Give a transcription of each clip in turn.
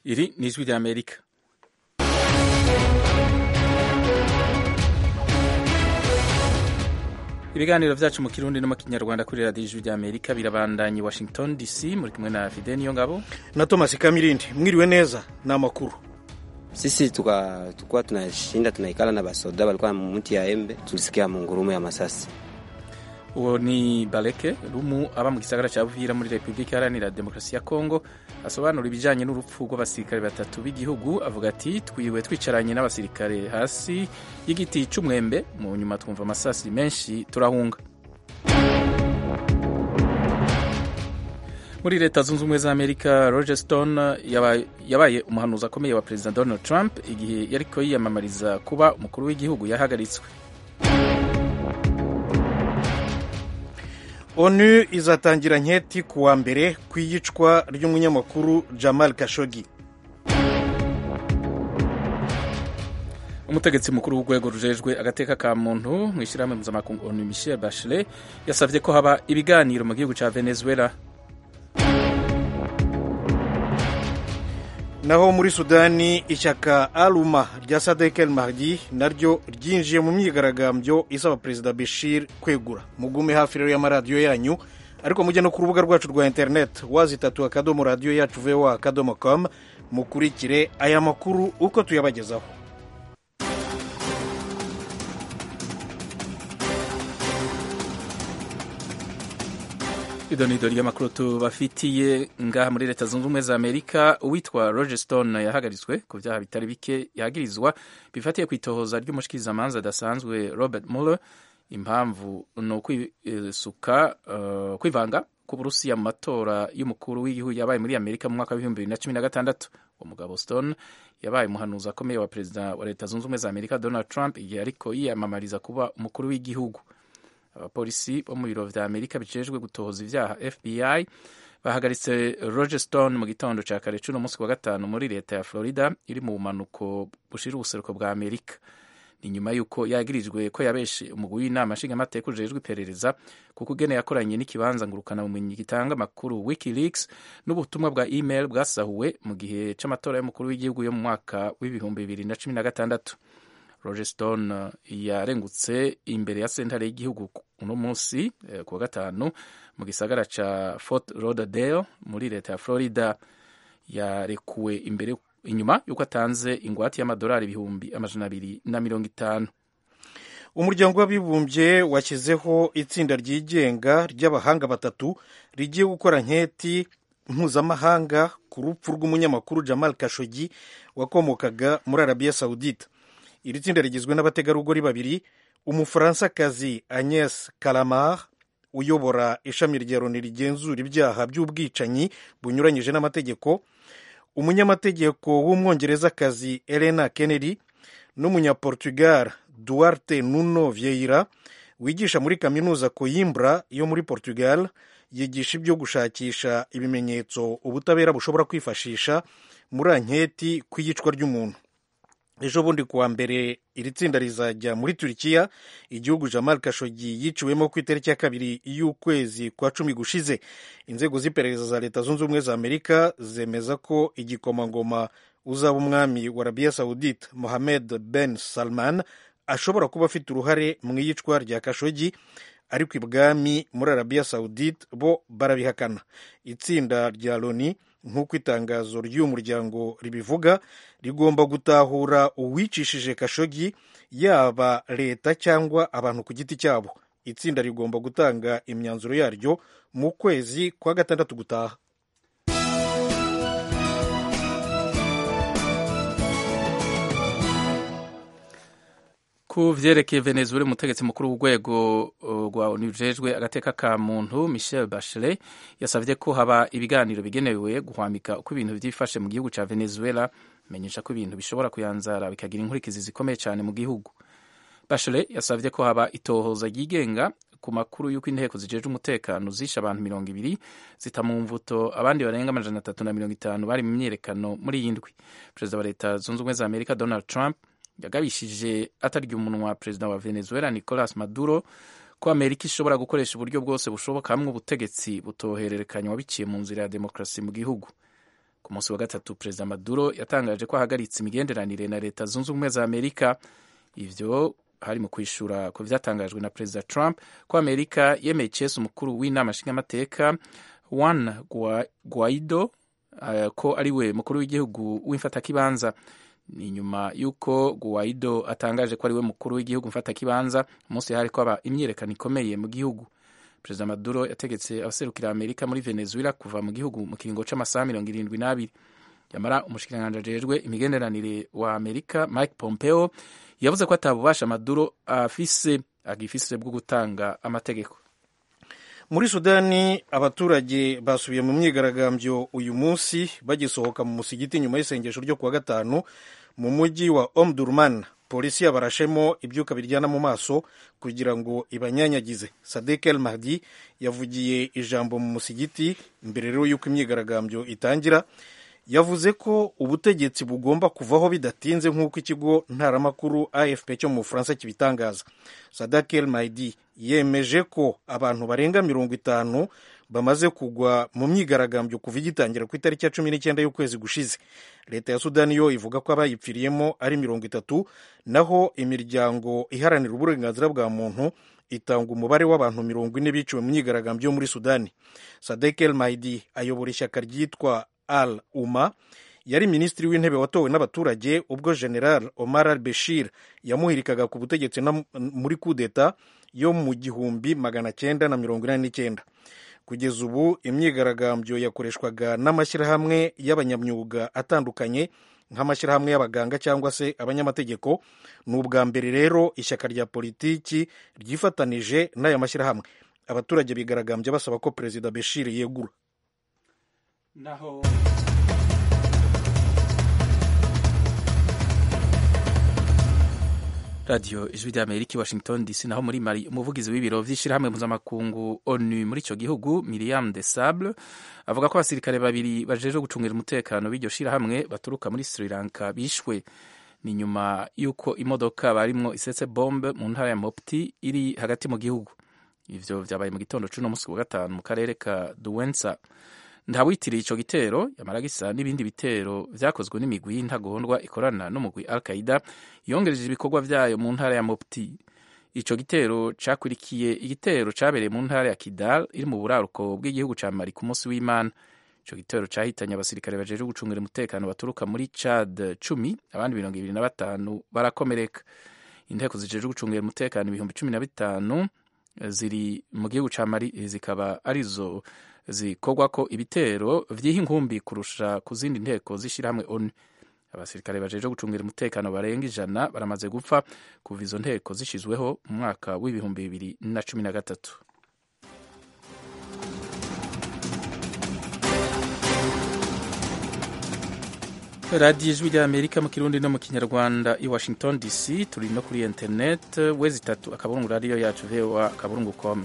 Iri ni ijwi rya Amerika. ibiganiro vyacu mu kirundi no mu kinyarwanda kuri radiyo ijwi rya amerika birabandanye washington dc muri kumwe na fide niyo ngabo na thomas kamirindi mwiriwe neza ni amakuru sisi tukuwa tunashinda tunaikala na basoda walikuwa mti ya embe tulisikia mungurumo ya masasi uwo ni bareke rumu aba mu gisagara cya buvira muri repubulika iharanira demokarasi ya kongo asobanura ibijyanye n'urupfu rw'abasirikare batatu b'igihugu avuga ati twiwe twicaranye n'abasirikare hasi y'igiti cy'umwembe mu nyuma twumva amasasi menshi turahunga muri leta zunze ubumwe za amerika roger stone yabaye umuhanuzi akomeye wa perezida donald trump igihe yariko yiyamamariza kuba umukuru w'igihugu yahagaritswe onu izatangira nketi ku wa mbere ku iyicwa ry'umunyamakuru jamal kashogi umutegetsi mukuru w'urwego rujejwe agateka ka muntu mu ishyirahamwe mpuzamakungu onu michel bachelet yasabye ko haba ibiganiro mu gihugu cya venezuela naho muri sudani ishyaka aluma rya sadek el mahdi naryo ryinjiye mu myigaragambyo isaba perezida bashir kwegura mugume hafi rero y'amaradiyo yanyu ariko mujye no ku rubuga rwacu rwa interineti wazitatu akadomo radiyo yacu voa akadomo com mukurikire aya makuru uko tuyabagezaho idonido ry'amakuru tubafitiye ngaha muri leta zunze ubumwe za amerika uwitwa roger stone yahagaritswe ku byaha bitari bike yagirizwa bifatiye ku itohoza ry'umushikirizamanza adasanzwe robert mueller impamvu ni ukwisuka uh, kwivanga ku burusiya mu matora y'umukuru w'igihugu yabaye muri amerika mu mwaka w'ibihumbi bibiri na cumi na gatandatu uwo mugabo stone yabaye umuhanuzi akomeye wa perezida wa leta zunze ubumwe za amerika donald trump igihe ariko yiyamamariza kuba umukuru w'igihugu abapolisi bo mu biro vya amerika bijejwe gutohoza ivyaha fbi bahagaritse roger stone mu gitondo ca kare cuno munsi wa gatanu muri leta ya florida iri mu bumanuko bushira ubuseruko bwa amerika ni nyuma y'uko yagirijwe ko yabeshe umugwi w'inama nshingamateka ujejwe iperereza kuko ugene yakoranye n'ikibanza ngurukana bumenyi gitanga amakuru wikileaks n'ubutumwa bwa email bwasahuwe mu gihe c'amatora y'umukuru w'igihugu yo mu mwaka w'ibihumbi bibiri na cumi na gatandatu roger stone yarengutse imbere ya sentare y'igihugu uno munsi ku wa gatanu mu gisagara ca fort lauderdale muri leta ya florida yarekuwe imbere inyuma y'uko atanze ingwate y'amadolari ibihumbi amajana abiri na mirongo itanu umuryango w'abibumbye washyizeho itsinda ryigenga ry'abahanga batatu rigiye gukora nketi mpuzamahanga ku rupfu rw'umunyamakuru jamal kashogi wakomokaga muri arabiya sawudite iri tsinda rigizwe n'abategarugori babiri umufaransakazi agnes kalamar uyobora ishami rya loni rigenzura ibyaha by'ubwicanyi bunyuranyije n'amategeko umunyamategeko w'umwongerezakazi elena kennedy n'umunyaportugal duarte nuno vieira wigisha muri kaminuza coimbra yo muri portugal yigisha ibyo gushakisha ibimenyetso ubutabera bushobora kwifashisha muri anketi ku iyicwa ry'umuntu ejo bundi kuwa mbere iri tsinda rizajya muri turikiya igihugu jamal kashogi yiciwemo ku itariki ya kabiri y'ukwezi kwa cumi gushize inzego z'iperereza za leta zunze ubumwe za amerika zemeza ko igikomangoma uzaba umwami wa arabiya saudite mohamed ben salman ashobora kuba afite uruhare mu iyicwa rya kashogi ariko ibwami muri arabiya saudite bo barabihakana itsinda rya loni nk'uko itangazo ry'uyu muryango ribivuga rigomba gutahura uwicishije kashogi yaba leta cyangwa abantu ku giti cyabo itsinda rigomba gutanga imyanzuro yaryo mu kwezi kwa gatandatu gutaha ku vyerekeye venezuela umutegetsi mukuru w'urwego rwa onu rujejwe agateka ka muntu michel bachelet yasavye ko haba ibiganiro bigenewe guhwamika uko ibintu vyifashe mu gihugu ca venezuela menyesha ko ibintu bishobora kuyanzara bikagira inkurikizi zikomeye cyane mu gihugu bachelet yasavye ko haba itohoza ryigenga ku makuru y'uko inteko zijejwe umutekano zishe abantu mirongo ibiri zita mu mvuto abandi barenga amajana atatu na mirongo itanu bari mu myiyerekano muri iyi ndwi perezida wa leta zunze ubumwe za amerika donald trump yagabishije atarya umunwa perezida wa venezuela nicolas maduro ko amerika ishobora gukoresha uburyo bwose bushoboka hamwe ubutegetsi butohererekanywa biciye mu nzira ya demokarasi mu gihugu ku ku munsi wa gatatu perezida maduro yatangaje ko ahagaritse imigenderanire na leta zunze ubumwe za amerika ivyo hari mu kwishura ku vyatangajwe na perezida trump ko amerika yemeye icese umukuru w'inama nshingamateka juan guaido uh, ko ari we mukuru w'igihugu w'imfatakibanza ni nyuma y'uko guaido atangaje ko ari we mukuru w'igihugu mfatakibanza umunsi hari ko aba imyiyerekano ikomeye mu gihugu perezida maduro yategetse abaserukira amerika muri venezuela kuva mu gihugu mu kiringo c'amasaha mirongo irindwi n'abiri yamara umushikiranganji ajejwe imigenderanire wa amerika mike pompeo yavuze ko atabubasha maduro afise agifise bwo gutanga amategeko muri sudani abaturage basubiye mu myigaragambyo uyu munsi bagisohoka mu musigiti nyuma y'isengesho ryo kuwa gatanu mu mujyi wa omdurman polisi yabarashemo ibyuka biryana mu maso kugira ngo ibanyanyagize sadek el mahdi yavugiye ijambo mu musigiti mbere rero y'uko imyigaragambyo itangira yavuze ko ubutegetsi bugomba kuvaho bidatinze nk'uko ikigo ntaramakuru afp cyo mu bufaransa kibitangaza sadak el mahdi yemeje ko abantu barenga mirongo itanu bamaze kugwa mu myigaragambyo kuva igitangira ku itariki ya cumi n'icyenda y'ukwezi gushize leta ya sudani yo ivuga ko abayipfiriyemo ari mirongo itatu naho imiryango iharanira uburenganzira bwa muntu itanga umubare w'abantu mirongo ine biciwe mu myigaragambyo yo muri sudani sadek el mahdi ayobora ishyaka ryitwa al uma yari minisitiri w'intebe watowe n'abaturage ubwo general omar al beshir yamuhirikaga ku butegetsi muri kudeta yo mu gihumbi magana cyenda na mirongo inani n'icyenda kugeza ubu imyigaragambyo yakoreshwaga n'amashyirahamwe y'abanyamyuga atandukanye nk'amashyirahamwe y'abaganga cyangwa se abanyamategeko ni ubwa mbere rero ishyaka rya politiki ryifatanije n'aya mashyirahamwe abaturage bigaragambye basaba ko perezida beshir yegura naho radiyo ijwi rya amerika i washington dc naho muri mari umuvugizi w'ibiro vy'ishirahamwe mpuzamakungu onu muri ico gihugu miriam de sable avuga ko abasirikare babiri bajejwe gucungira umutekano b'iryo shirahamwe baturuka muri sri lanka bishwe ni nyuma y'uko imodoka barimwo isetse bombe mu ntara ya mopti iri hagati mu gihugu ivyo vyabaye mu gitondo c'uno musi wa gatanu mu karere ka duwensa ntawitiriye ico gitero yamara gisa n'ibindi bitero vyakozwe n'imigwi y'intagondwa ikorana n'umugwi al qaida yongereje ibikorwa vyayo mu ntara ya mopti ico gitero cakurikiye igitero cabereye mu ntara ya kidal iri mu buraruko bw'igihugu ca mali ku munsi w'imana ico gitero cahitanye abasirikare bajejwe gucungira umutekano baturuka muri chad cumi abandi mirongo ibiri na batanu barakomereka inteko zijejwe gucungira umutekano ibihumbi cumi na bitanu ziri mu gihugu ca mali zikaba arizo zikorwa ko ibitero vyiha inkumbi kurusha ku zindi nteko z'ishirahamwe onu abasirikare bajeje gucungira umutekano barenga ijana baramaze gupfa kuva izo nteko zishizweho mu mwaka w'ibihumbi bibiri na cumi na gatatu radiyo ijwi rya amerika mu kirundi no mu kinyarwanda i washington dc turi no kuri internet wezi itatu akaburungu radiyo yacu voa akaburungu com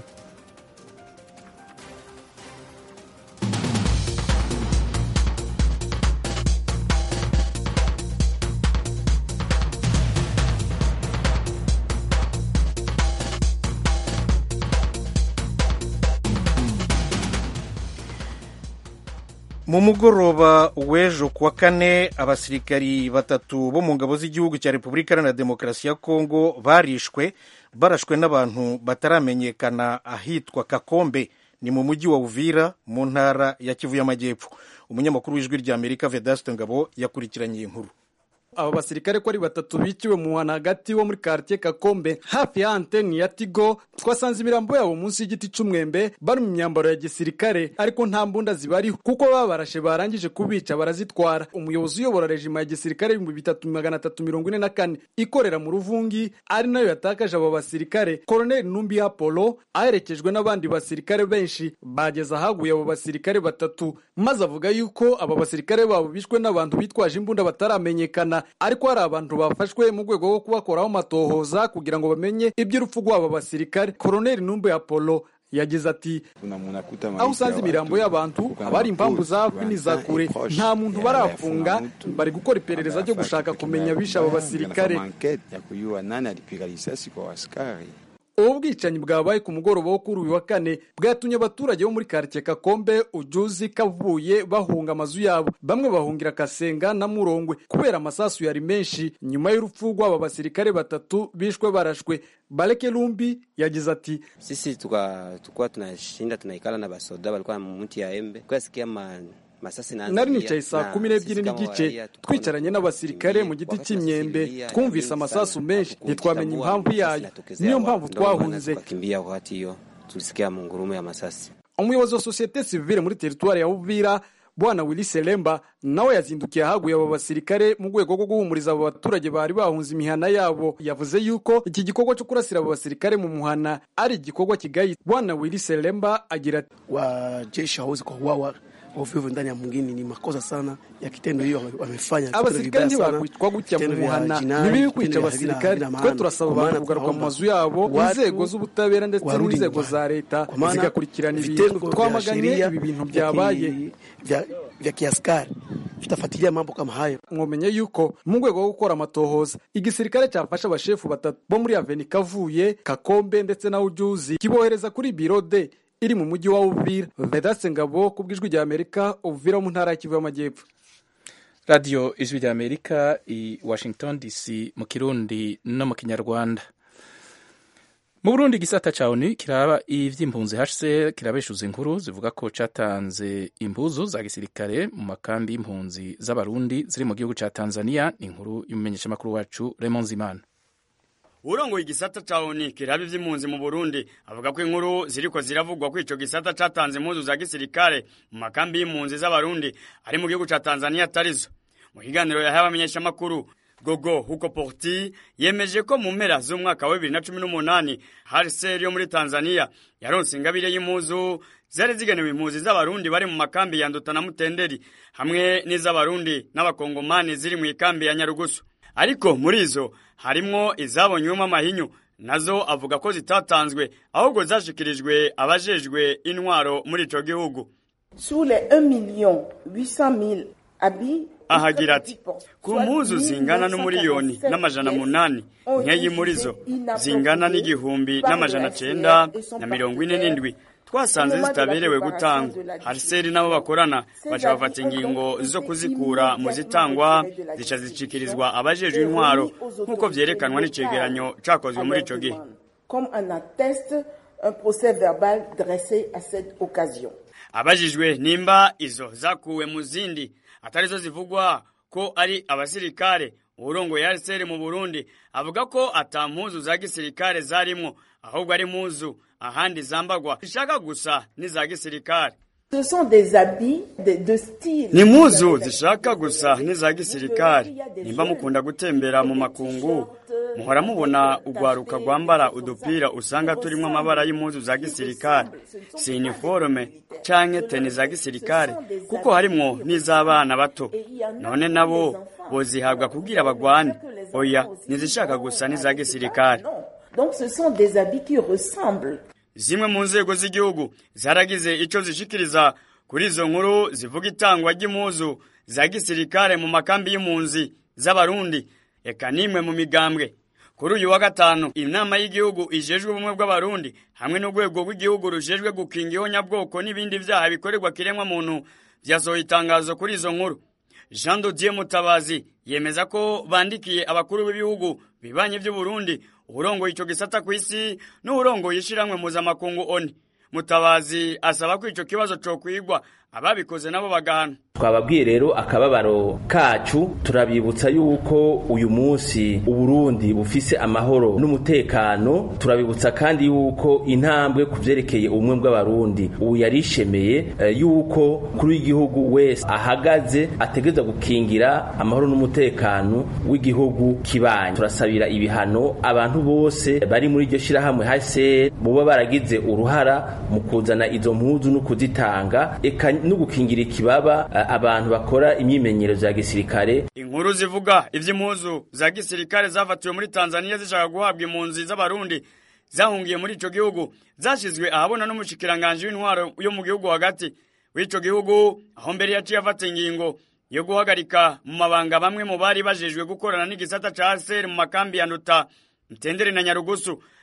mu mugoroba w'ejo kuwa kane abasirikari batatu bo mu ngabo z'igihugu cya repubulika iharanira demokarasi ya kongo barishwe barashwe n'abantu bataramenyekana ahitwa kakombe ni mu mujyi wa uvira mu ntara ya kivu y'amajyepfo umunyamakuru w'ijwi rya amerika vedaste ngabo yakurikiranye iyi nkuru aba basirikare ko ari batatu biciwe mu muhana hagati wo muri quartier Kakombe hafi ya anteni ya Tigo twasanze imirambo yabo munsi y'igiti c'umwembe bari mu myambaro ya gisirikare ariko nta mbunda zibariho kuko babarashe barangije kubica barazitwara umuyobozi uyobora rejima ya gisirikare ibihumbi bitatu magana atatu mirongo ine na kane ikorera mu ruvungi ari nayo yatakaje abo basirikare koloneli numbi apollo aherekejwe n'abandi basirikare benshi bageze ahaguye abo basirikare batatu maze avuga yuko aba basirikare babo bishwe n'abantu bitwaje imbunda bataramenyekana ariko hari abantu bafashwe mu rwego rwo kubakoraho amatohoza kugira ngo bamenye iby'urupfu rw'aba basirikare koroneli numbe apollo yagize ati aho usanze imirambo y'abantu haba hari impamvu za hafi n'iza kure nta muntu barafunga bari gukora iperereza ryo gushaka kumenya abishe aba basirikare ubu bwicanyi bwabaye ku mugoroba wo kuri uyu wa kane bwatumye abaturage bo muri karitsiye kakombe ujuzi kavuye bahunga amazu yabo bamwe bahungira kasenga na murongwe kubera amasasu yari menshi nyuma y'urupfu rw'aba basirikare batatu bishwe barashwe bareke lumbi yagize ati sisi tukwa tunashinda tunaikala na basoda walikuwa mti ya embe kuyasikia ma nari nicaye saa kumi n'ebyiri n'igice twicaranye n'abasirikare mu giti cy'imyembe twumvise amasasu menshi ntitwamenya impamvu yayo niyo mpamvu twahunze umuyobozi wa sosiyete sivile muri teritwari ya uvira bwana willy selemba nawe yazindukiye ahaguye aba basirikare mu rwego rwo guhumuriza abo baturage bari bahunze imihana yabo yavuze yuko iki gikorwa cyo kurasira abo basirikare mu muhana ari igikorwa kigayi bwana willy selemba agira ati wajeshi hawezi kuuawa ovyo ndani ya mwingine ni makosa sana ya kitendo hiyo wamefanya. Abasirikare ntibakwitwa gutya mu muhana ntibibi kwica abasirikare. Twe turasaba abantu kugaruka mu mazu yabo, inzego z'ubutabera ndetse n'inzego za leta zigakurikirana ibintu. Twamaganye ibi bintu byabaye vya kiaskari vitafuatilia mambo kama hayo. Mwomenye yuko mu rwego rwo gukora amatohoza igisirikare cyafashe abashefu batatu bo muri Aveni Kavuye, Kakombe ndetse na Ujuzi kibohereza kuri biro de iri mu mujyi wa Uvira. Vedaste Ngabo ku bw'ijwi rya Amerika, Uvira mu ntara ya Kivu y'Amajyepfo. radiyo ijwi rya amerika i washington dc mu kirundi no mu kinyarwanda mu burundi igisata ca onu kiraba ivy'impunzi hse kirabeshuza inkuru zivuga ko catanze impuzu za gisirikare mu makambi y'impunzi z'abarundi ziri mu gihugu ca tanzania ni inkuru y'umumenyeshamakuru wacu Raymond Zimana urongoye igisata ca ONU kiraba ivy'impunzi mu Burundi avuga ko inkuru ziriko ziravugwa ko ico gisata catanze impuzu za gisirikare mu makambi y'impunzi z'abarundi ari mu gihugu ca Tanzania atarizo mu kiganiro yahaye abamenyeshamakuru Gogo Huko Porti yemeje ko mu mpera z'umwaka wa 2018 HCR yo muri Tanzania yaronse ingabire y'impuzu zari zigenewe impunzi z'abarundi bari mu makambi ya Nduta na Mutenderi hamwe n'iz'abarundi n'abakongomani ziri mu ikambi ya Nyarugusu ariko muri izo harimwo izabonywemo amahinyu nazo avuga ko zitatanzwe ahubwo zashikirijwe abajejwe intwaro muri ico gihugu sur les 1 million 800 000 habits ahagira ati ku mpuzu zingana n'umuriyoni n'amajana munani nkeyi muri zo zingana n'igihumbi n'amajana cenda na mirongo ine n'indwi twasanze zitaberewe gutangwa hariseri nabo bakorana baca bafata ingingo zo kuzikura mu zitangwa zica zicikirizwa abajejwe intwaro nk'uko vyerekanwa n'icegeranyo cakozwe muri ico gihe abajijwe nimba izo zakuwe mu zindi atarizo zivugwa ko ari abasirikare uwurongoye hariseri mu burundi avuga ko ata mpuzu za gisirikare zarimwo ahubwo ari mpuzu ahandi zambagwa zishaka gusa n'iza gisirikare ni impuzu zishaka gusa n'iza gisirikare nimba mukunda gutembera mu makungu muhora mubona urwaruka rwambara udupira usanga turimo amabara y'impuzu za gisirikare si iniforume canke teni za gisirikare kuko harimwo n'iz'abana bato none nabo bozihabwa kugira bagwane oya nizishaka gusa n'iza gisirikare Donc ce sont des habits qui ressemblent. zimwe mu nzego z'igihugu zaragize ico zishikiriza kuri izo nkuru zivuga itangwa ry'impuzu za gisirikare mu makambi y'impunzi z'abarundi eka nimwe mu migambwe kuri uyu wa gatanu inama y'igihugu ijejwe ubumwe bw'abarundi hamwe n'urwego rw'igihugu rujejwe gukinga ihonyabwoko n'ibindi vyaha bikorerwa kiremwa muntu vyasohoye itangazo kuri izo nkuru jean dodier mutabazi yemeza ko bandikiye abakuru b'ibihugu bibanye vy'uburundi uburongoye ico gisata kw'isi n'uburongoye ishiramwe mpuzamakungu oni mutabazi asaba ko ico kibazo cokwigwa ababikoze nabo bagahana twababwiye rero akababaro kacu turabibutsa yuko uyu munsi uburundi bufise amahoro n'umutekano turabibutsa kandi yuko intambwe ku vyerekeye ubumwe bw'abarundi ubu yarishemeye eh, yuko kuri w'igihugu wese ahagaze ategereza gukingira amahoro n'umutekano w'igihugu kibanye turasabira ibihano abantu bose bari muri iryo shirahamwe hase boba baragize uruhara mu kuzana izo mpuzu no kuzitanga eka no gukingira ikibaba uh, abantu bakora imyimenyerezo ya gisirikare inkuru zivuga ivy'impuzu za gisirikare zafatiwe muri Tanzania zishaka guhabwa impunzi z'abarundi zahungiye muri ico gihugu zashizwe ahabona n'umushikiranganje w'intwaro yo mu gihugu hagati w'ico gihugu aho mbere yaciye afata ingingo yo guhagarika mu mabanga bamwe mu bari bajejwe gukorana n'igisata ca ASR mu makambi ya Nduta Mtendere na Nyarugusu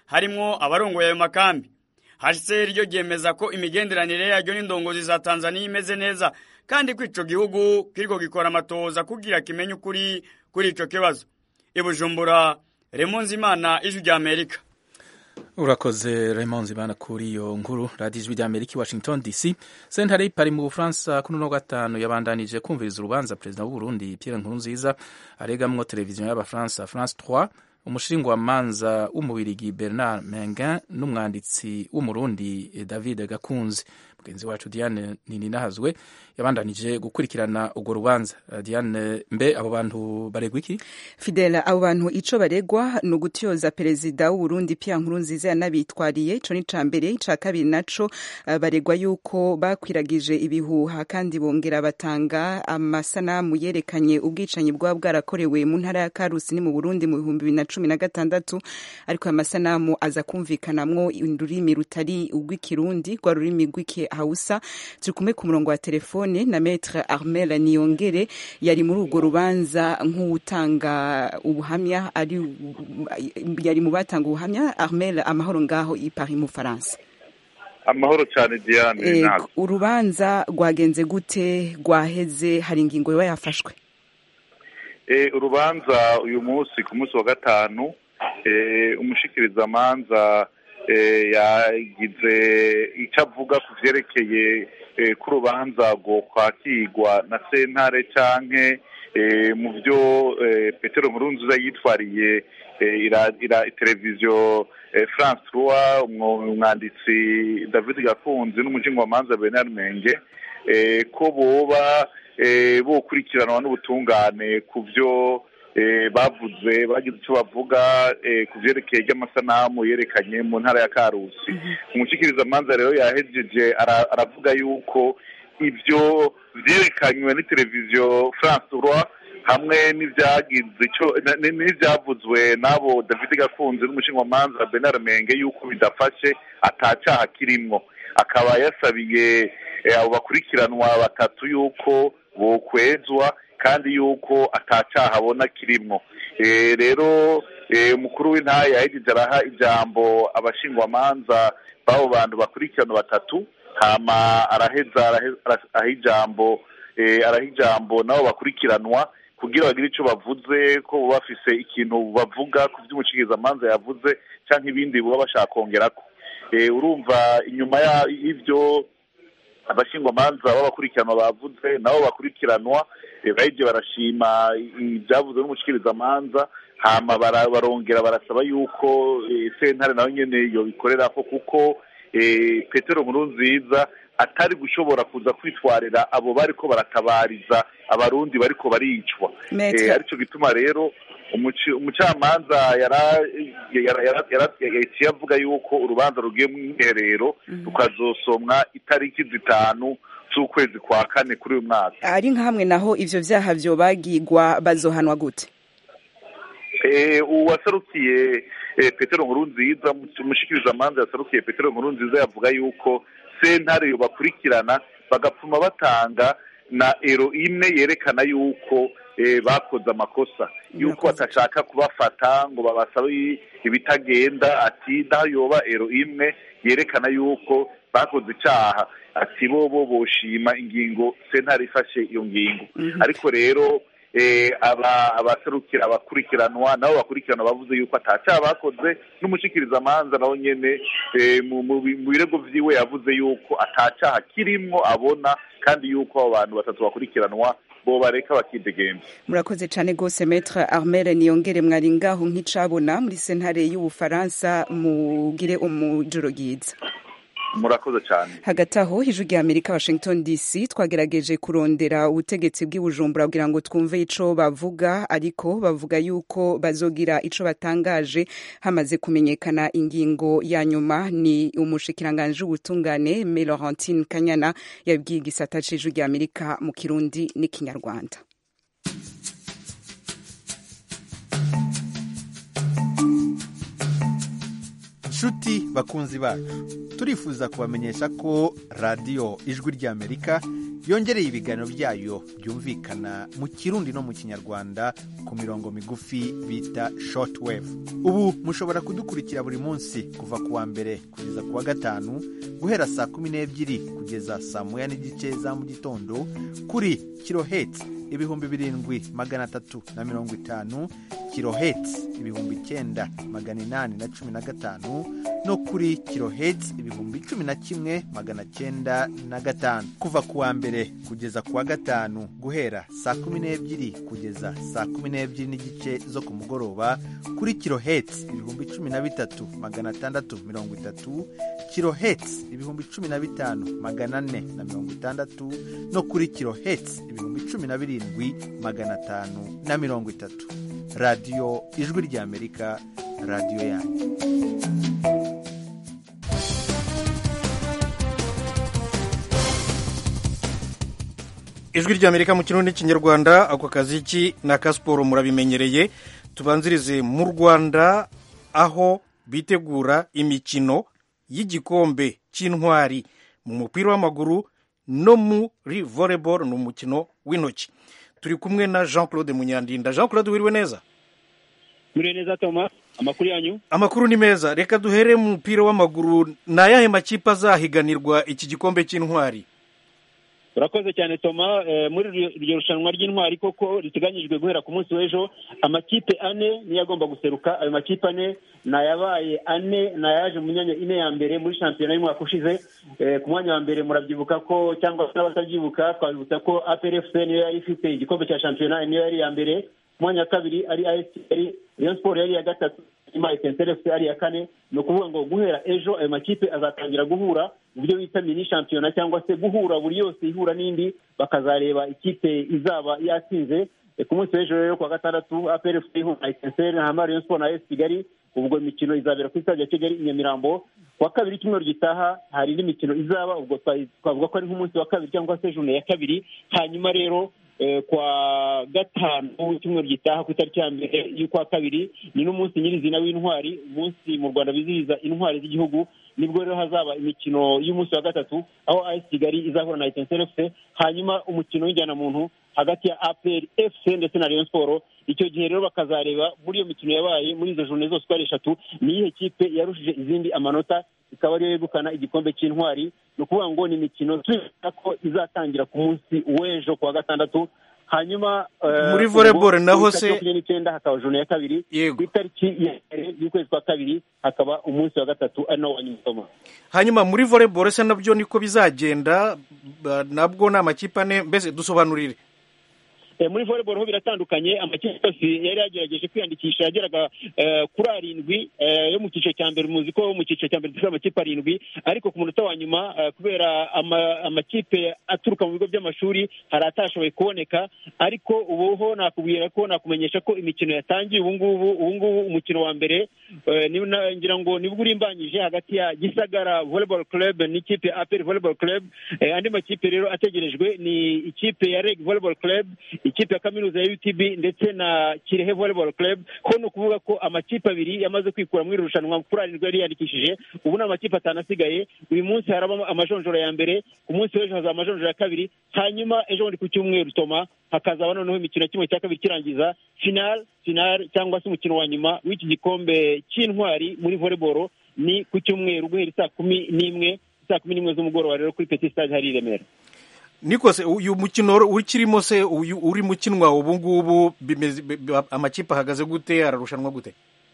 harimwo abarongoye ayo makambi HCR ryo ryemeza ko imigenderanire yaryo n'indongozi za Tanzania imeze neza kandi ko ico gihugu kiriko gikora amatoza kugira kimenye ukuri kuri ico kibazo ibujumbura Raymond Zimana ijwi rya Amerika urakoze Raymond Zimana kuri iyo nkuru radiyo ijwi rya Amerika Washington DC sentare y'ipari mu Bufaransa kuri no gatanu yabandanije kumviriza urubanza perezida w'u Burundi Pierre Nkurunziza aregamwo televiziyo y'abafaransa France 3 umushingamanza w'umubirigi Bernard Mengan n'umwanditsi w'umurundi David Gakunzi mugenzi wacu Diane Nininahazwe yabandanije gukurikirana urwo rubanza Diane mbe abo bantu baregwa iki Fidela abo bantu ico baregwa ni ugutyoza perezida w'u Burundi Pierre Nkurunziza yanabitwariye ico ni ca mbere ica kabiri naco uh, baregwa yuko bakwiragije ibihuha kandi bongera batanga amasanamu yerekanye ubwicanyi bwaba bwarakorewe mu ntara ya Karusi ni mu Burundi mu bihumbi bibiri na cumi na gatandatu ariko aya masanamu aza kumvikanamwo ururimi rutari urw'ikirundi rwa rurimi rw'ikihausa turi kumwe ku murongo wa telefone na Maître Armel Niyongere yari muri urwo rubanza nk'utanga ubuhamya ari yari mu batanga ubuhamya Armel amahoro ngaho i Paris mu Faransa amahoro cyane Diane e, urubanza rwagenze gute rwaheze hari ingingo yoba yafashwe e, urubanza uyu munsi ku munsi wa gatanu e, umushikirizamanza e, yagize icyo avuga ku vyerekeye e, ko urubanza rwo kwakirwa na sentare canke e, mu vyo e, petero nkurunziza yitwariye e, ira, ira televiziyo e, france trois umwanditsi david gakunzi n'umushingwamanza bernard menge e, ko boba e, bokurikiranwa n'ubutungane ku vyo e, bavuze bagize icyo bavuga e, ku vyerekeye ry'amasanamu yerekanye mu ntara ya karusi umushikirizamanza rero yahejeje ara, aravuga yuko ivyo vyerekanywe ni televiziyo france roi hamwe n'ivyagize ico n'ivyavuzwe n'abo david gakunzi n'umushingamanza bernard menge yuko bidafashe atacaha kirimwo akaba yasabiye abo bakurikiranwa batatu yuko bokwezwa kandi yuko atacaha abona kirimwo rero umukuru w'intara yahejeje araha ijambo abashingwamanza b'abo bantu bakurikirana batatu hama araheza araha ijambo araha ijambo nabo bakurikiranwa kugira bagire icyo bavuze ko baba bafise ikintu bavuga ku by'umushikirizamanza yavuze cyangwa ibindi baba bashaka kongerako urumva inyuma y'ibyo abashingwamanza b'abakurikiranwa bavuze nabo bakurikiranwa bahije barashima ibyavuze n'umushikirizamanza hama barongera barasaba yuko sentare nayo nyene yobikorera ko kuko petero nkuru nziza atari gushobora kuza kwitwarira abo bariko baratabariza abarundi bariko baricwa aricyo gituma rero umucamanza yaciye avuga yuko urubanza rugiye mu mwiherero rukazosomwa itariki zitanu z'ukwezi kwa kane kuri uyu mwaka ari nka hamwe naho ivyo vyaha vyobagirwa bazohanwa gute uwaserukiye petero nkuru nziza umushikirizamanza yaserukiye petero nkuru nziza yavuga yuko sentare yobakurikirana bagapfuma batanga na ero imwe yerekana yuko bakoze amakosa yuko batashaka kubafata ngo babasabe ibitagenda ati naho yoba ero imwe yerekana yuko bakoze icyaha ati bo bo boshima ingingo sentare ifashe iyo ngingo ariko rero abaserukira abakurikiranwa nabo bakurikiranwa bavuze yuko atacyaha bakoze n'umushikirizamanza nawe nyene mu birego vyiwe yavuze yuko atacyaha kirimwo abona kandi yuko abo bantu batatu bakurikiranwa bo bareka bakidegemba murakoze cyane rwose metre armel niyongere mwari ngaho nk'icabona muri sentare y'ubufaransa mugire umujoro ryiza murakoze cyane hagati aho ijwi rya amerika washington dc twagerageje kurondera ubutegetsi bw'ibujumbura kugira ngo twumve ico bavuga ariko bavuga yuko bazogira ico batangaje hamaze kumenyekana ingingo ya nyuma ni umushikiranganji w'ubutungane me laurentine kanyana yabwiye igisata c'ijwi rya amerika mu kirundi n'ikinyarwanda nshuti bakunzi bacu turifuza kubamenyesha ko radiyo ijwi ry'amerika yongereye ibiganiro byayo byumvikana mu kirundi no mu kinyarwanda ku mirongo migufi bita shortwave ubu mushobora kudukurikira buri munsi kuva ku wa mbere kugeza ku wa gatanu guhera saa kumi n'ebyiri kugeza saa moya n'igice za mu gitondo kuri kiloheti ibihumbi birindwi magana atatu na mirongo itanu kiloheti ibihumbi icyenda magana inani na cumi na gatanu no kuri kiloheti ibihumbi cumi na kimwe magana cyenda na gatanu kuva ku wa mbere kugeza ku wa gatanu guhera saa kumi n'ebyiri kugeza saa kumi n'ebyiri n'igice zo ku mugoroba kuri kiloheti ibihumbi cumi na bitatu magana atandatu mirongo itatu kiloheti ibihumbi cumi na bitanu magana ane na mirongo itandatu no kuri kiloheti ibihumbi cumi na birindwi magana atanu na mirongo itatu radiyo ijwi ry'amerika radiyo yanyu ijwi ry'amerika mu kirundi n'ikinyarwanda ako kazi ki ni aka siporo murabimenyereye tubanzirize mu rwanda aho bitegura imikino y'igikombe cy'intwari mu mupira w'amaguru no muri volleyball ni umukino w'intoki turi kumwe na jean claude munyandinda jean claude wiriwe neza Muriwe neza Thomas amakuru yanyu amakuru ni meza reka duhere mu mupira w'amaguru ni ayahe makipe azahiganirwa iki gikombe cy'intwari urakoze cyane toma eh, muri iryo- iryo rushanwa ry'intwari koko riteganyijwe guhera ku munsi w'ejo amakipe ane niyo agomba guseruka ayo makipe ane ni ayabaye ane ni ayaje mu myanya ine ya mbere muri shampiyona y'umwaka ushize Eh, ku mwanya wa mbere murabyibuka ko cyangwa se n'abatabyibuka twabibutsa ko APRFC niyo yari ifite igikombe cya shampiyona niyo yari iya mbere ku mwanya wa kabiri ari AS Kigali Rayon Sport yari iya gatatu nyuma Etincelle FC ari iya kane ni ukuvuga ngo guhera ejo ayo makipe azatangira guhura mu byo bita mini shampiyona cyangwa se guhura buri yose ihura n'indi bakazareba ikipe izaba yatsinze Eh, ku munsi w'ejo rero ku wa gatandatu APRFC ihura na Etincelle hanyuma Rayon Sport na AS Kigali ubwo imikino izabera kuri stade ya Kigali i Nyamirambo ku wa kabiri icyumweru gitaha hari indi mikino izaba ubwo twa- twavuga ko ari nk'umunsi wa kabiri cyangwa se june ya kabiri hanyuma rero eh, kwa gatanu icyumweru gitaha ku itariki ya mbere y'ukwa kabiri ni n'umunsi nyirizina w'intwari umunsi mu rwanda bizihiza intwari z'igihugu nibwo rero hazaba imikino y'umunsi wa gatatu aho AS Kigali izahura na Etincelle FC hanyuma umukino w'injyanamuntu hagati ya APR FC ndetse na Rayon Sport icyo gihe rero bakazareba muri iyo mikino yabaye muri izo jone zose uko ari eshatu ni iyihe kipe yarushije izindi amanota ikaba ariyo yegukana igikombe cy'intwari ni ukuvuga ngo ni imikino twibuka ko izatangira ku munsi w'ejo ku wa gatandatu hanyuma eh, Muri ubwo volleyball naho ku itariki se- makumyabiri n'icyenda hakaba jone ya kabiri ku itariki ya mbere y'ukwezi kwa kabiri hakaba umunsi wa gatatu ari nawo wa nyuma Toma. hanyuma muri volleyball se nabyo niko bizagenda ba- nabwo ni amakipe ane mbese dusobanurire Eh, muri volleyball ho biratandukanye amakipe yose yari yagerageje kwiyandikisha yageraga eh, kuri arindwi eh, yo mu cyiciro cya mbere muzi ko mu cyiciro cya mbere dufite amakipe arindwi ariko ku munota wa nyuma eh, kubera ama- amakipe aturuka mu bigo by'amashuri hari atashoboye kuboneka ariko ubu ho nakubwira ko nakumenyesha ko imikino yatangiye ubu ngubu ubu ngubu umukino wa mbere eh, ni- na- ngira ngo nibwo urimbanyije hagati ya gisagara volleyball club n'ikipe ya apel volleyball club Eh, andi makipe rero ategerejwe ni ikipe ya reg volleyball club ikipe ya kaminuza ya utb ndetse na kirehe volleyball club ko ni ukuvuga ko amakipe abiri yamaze kwikura muri iri rushanwa kuri arindwi yari yiyandikishije ubu ni amakipe atanu asigaye uyu munsi haraba amajonjora ya mbere ku munsi w'ejo hazaba amajonjora ya kabiri hanyuma ejo bundi ku cyumweru toma hakazaba noneho imikino ya kimwe cya kabiri kirangiza final final cyangwa se umukino wa nyuma w'iki gikombe cy'intwari muri volleyball ni ku cyumweru guhera saa kumi n'imwe saa kumi n'imwe z'umugoroba rero kuri petit stade hari i remera niko se uyu mukino ukirimo se uyu uri mukinwa ubu ngubu bimeze- bi- bi- amakipe ahagaze gute ararushanwa gute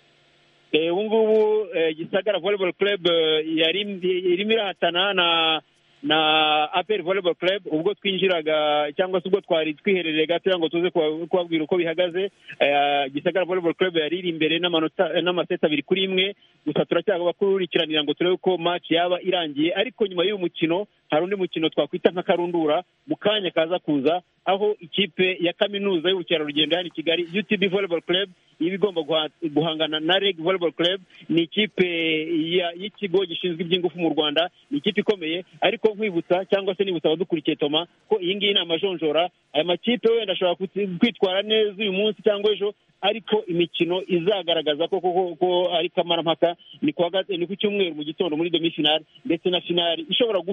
Eh, ubu ngubu eh, gisagara volleyball club eh, yari irimo irahatana na na apel volleyball club ubwo twinjiraga cyangwa se ubwo twari twiherereye gatoya ngo tuze kuba- kubabwira uko bihagaze Eh, gisagara volleyball club yari iri imbere n'amanota eh, n'amaseti abiri kuri imwe gusa turacyakurikiranira ngo turebe ko match yaba irangiye ariko nyuma y'uyu mukino hari undi mukino twakwita nka karundura mu kanya kaza kuza aho ikipe ya kaminuza y'ubukerarugendo hano i kigali utb volleyball club iba igomba guha- guhangana na reg volleyball club ni ikipe ya- y'ikigo gishinzwe iby'ingufu mu rwanda ni ikipe ikomeye ariko nkwibutsa cyangwa se nibutsa abadukurikiye toma ko iyi ngiyi ni amajonjora aya makipe wenda ashobora kuti- kwitwara neza uyu munsi cyangwa ejo ariko imikino izagaragaza ko koko ko ari kamarampaka ni kuwa gat- ni ku cyumweru mu gitondo muri demi finale ndetse na finale ishobora guhuza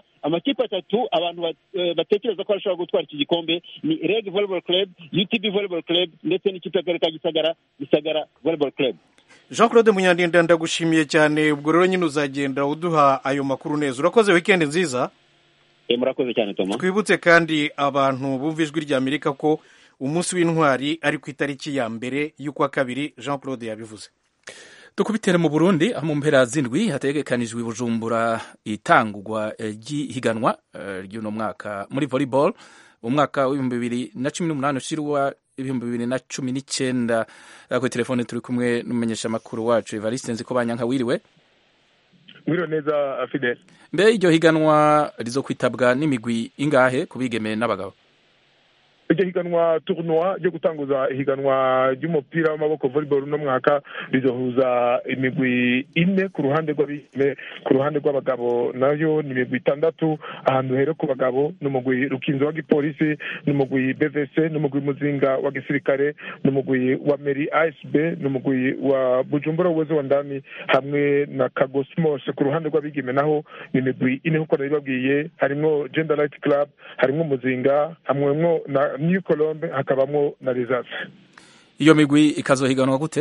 amakipe atatu abantu batekereza ko bashobora gutwara iki gikombe ni reg volleyball club utb volleyball club ndetse n'ikipe y'akarere ka gisagara gisagara volleyball club jean claude munyandinda ndagushimiye cyane ubwo rero nyine uzagenda uduha ayo makuru neza urakoze wikendi nziza murakoze cyane toma twibutse kandi abantu bumva ijwi rya amerika ko umunsi w'intwari ari ku itariki ya mbere y'ukwa kabiri jean claude yabivuze dukubitere mu burundi aho mu mpera z'indwi hategekanijwe bujumbura itangwa ry'ihiganwa ry'uno mwaka muri volleyball umwaka w'ibihumbi bibiri na cumi n'umunani ushirwa ibihumbi bibiri na cumi n'icyenda kuri telefone turi kumwe n'umumenyeshamakuru wacu evariste nzi ko banyanka wiriwe wiriwe neza fidel mbe iryo higanwa rizo kwitabwa n'imigwi ingahe ku bigeme n'abagabo iryo higanwa tournoi ryo gutanguza ihiganwa ry'umupira w'amaboko volleyball uno mwaka rizohuza imigwi ine ku ruhande rw'abigeme ku ruhande rw'abagabo nayo ni imigwi itandatu ahantu here ku bagabo n'umugwi rukinzo wa gipolisi n'umugwi bvc n'umugwi muzinga wa gisirikare n'umugwi wa meri asb n'umugwi wa bujumbura uwezo wa ndani hamwe na kagosmos ku ruhande rw'abigeme naho ni imigwi ine kuko nabibabwiye harimwo gender light club harimwo muzinga hamwemwo na new colombe hakabamo na resase iyo migwi ikazohiganwa gute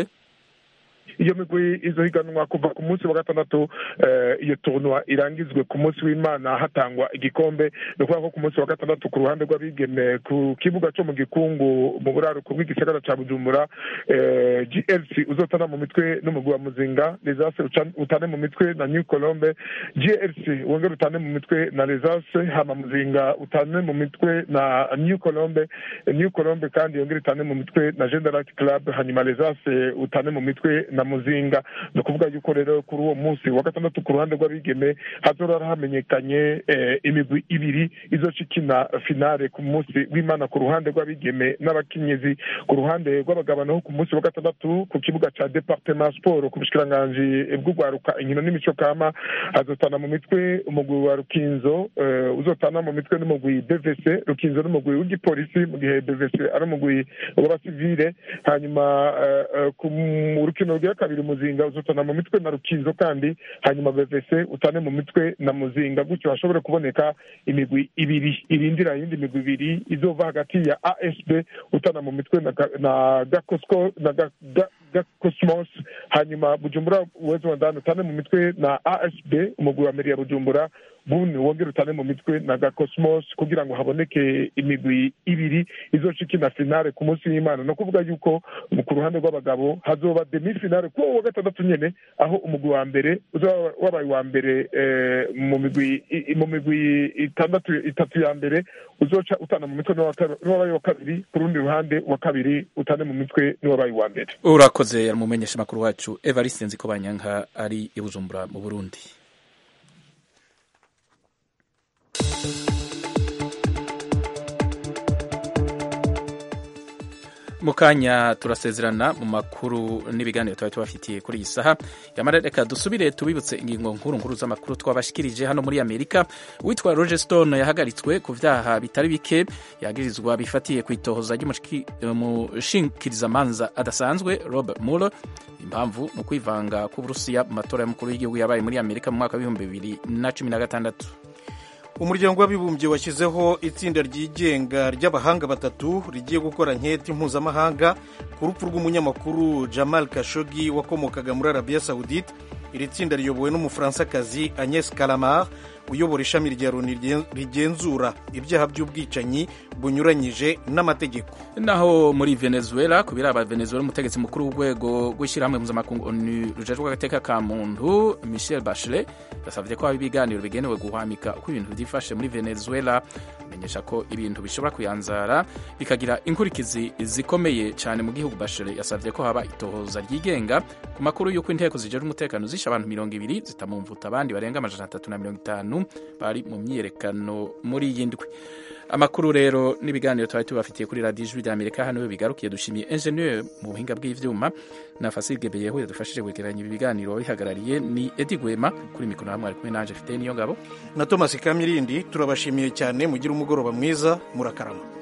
iyo migwi izohiganwa kuva ku munsi wa gatandatu iyo tournoi irangizwe ku munsi w'imana hatangwa igikombe ni ukuvuga ko ku munsi wa gatandatu ku ruhande rw'abigeme ku kibuga cyo mu gikungu mu buraruko bw'igisagara cya bujumbura glc uzotana mu mitwe n'umugwi wa muzinga resase utane mu mitwe na new colombe glc wongere utane mu mitwe na resase hama muzinga utane mu mitwe na new colombe new colombe kandi yongere itane mu mitwe na gendarate club hanyuma resase utane mu mitwe na muzinga ni ukuvuga yuko rero kuri uwo munsi wa gatandatu ku ruhande rw'abigeme hazora hamenyekanye imigwi ibiri izoca ikina finale ku munsi w'imana ku ruhande rw'abigeme n'abakenyezi ku ruhande rw'abagabo naho ku munsi wa gatandatu ku kibuga cya departement sport ku bushikiranganji bw'urwaruka inkino n'imico kama hazotana mu mitwe umugwi wa rukinzo uzotana mu mitwe n'umugwi bvc rukinzo n'umugwi w'igipolisi mu gihe bvc ari umugwi w'abasivile hanyuma ku rukino rwa kabiri muzinga uzotana mu mitwe na rukinzo kandi hanyuma bvc utane mu mitwe na muzinga gutyo hashobore kuboneka imigwi ibiri irindira iyindi migwi ibiri izova hagati ya asb utana mu mitwe na gakosco na gakosmos hanyuma bujumbura uwezo wa ndani utane mu mitwe na asb umugwi wa meri ya bujumbura buni wongere utane mu mitwe na gakosmos kugira ngo haboneke imigwi ibiri izoca ikina finale ku munsi w'imana ni ukuvuga yuko ku ruhande rw'abagabo hazoba demi finale kuri uwo wa gatandatu nyene aho umugwi wa mbere uzaba wabaye uwa mbere mu migwi mu migwi itandatu itatu ya mbere uzoca utana mu mitwe n'uwabaye wa kabiri ku rundi ruhande wa kabiri utane mu mitwe n'uwabaye uwa mbere urakoze yaramumenyesha makuru wacu evariste nziko banyanka ari i bujumbura mu burundi mu kanya turasezerana mu makuru n'ibiganiro twari tubafitiye kuri iyi saha yamara reka dusubire tubibutse ingingo nkuru nkuru z'amakuru twabashikirije hano muri amerika uwitwa roger stone yahagaritswe ku vyaha bitari bike yagirizwa bifatiye ku itohoza ry'umushikirizamanza adasanzwe robert mueller impamvu ni ukwivanga k'uburusiya mu matora y'umukuru w'igihugu yabaye muri amerika mu mwaka w'ibihumbi bibiri na cumi na gatandatu umuryango w'abibumbye washyizeho itsinda ryigenga ry'abahanga batatu rigiye gukora nketi mpuzamahanga ku rupfu rw'umunyamakuru jamal kashogi wakomokaga muri arabiya sawudite iri tsinda riyobowe n'umufaransakazi agnes kalamar uyobora ishami rya loni rigenzura ibyaha by'ubwicanyi bunyuranyije n'amategeko naho muri venezuela ku biraba venezuela umutegetsi mukuru w'urwego rw'ishyirahamwe mpuzamakungu onu rujejwe agateka ka muntu michel bachelet yasabye ko haba ibiganiro bigenewe guhwamika uko ibintu byifashe muri venezuela amenyesha ko ibintu bishobora kuyanzara bikagira inkurikizi zikomeye cyane mu gihugu bachelet yasabye ko haba itohoza ryigenga ku makuru y'uko inteko zijejwe umutekano zishe abantu mirongo ibiri zitamumvuta abandi barenga amajana atatu na mirongo itanu bari mu myiyerekano muri iyi ndwi amakuru rero n'ibiganiro twari tubafitiye kuri radiyo ijwi ry'amerika hano iyo bigarukiye dushimiye enjeniyeri mu buhinga bw'ivyuma na fasige beyeho yadufashije kwegeranya ibi biganiro wabihagarariye ni edi gwema kuri mikoro hamwe ari kumwe nanje afite niyo ngabo na thomas kamirindi turabashimiye cyane mugire umugoroba mwiza murakarama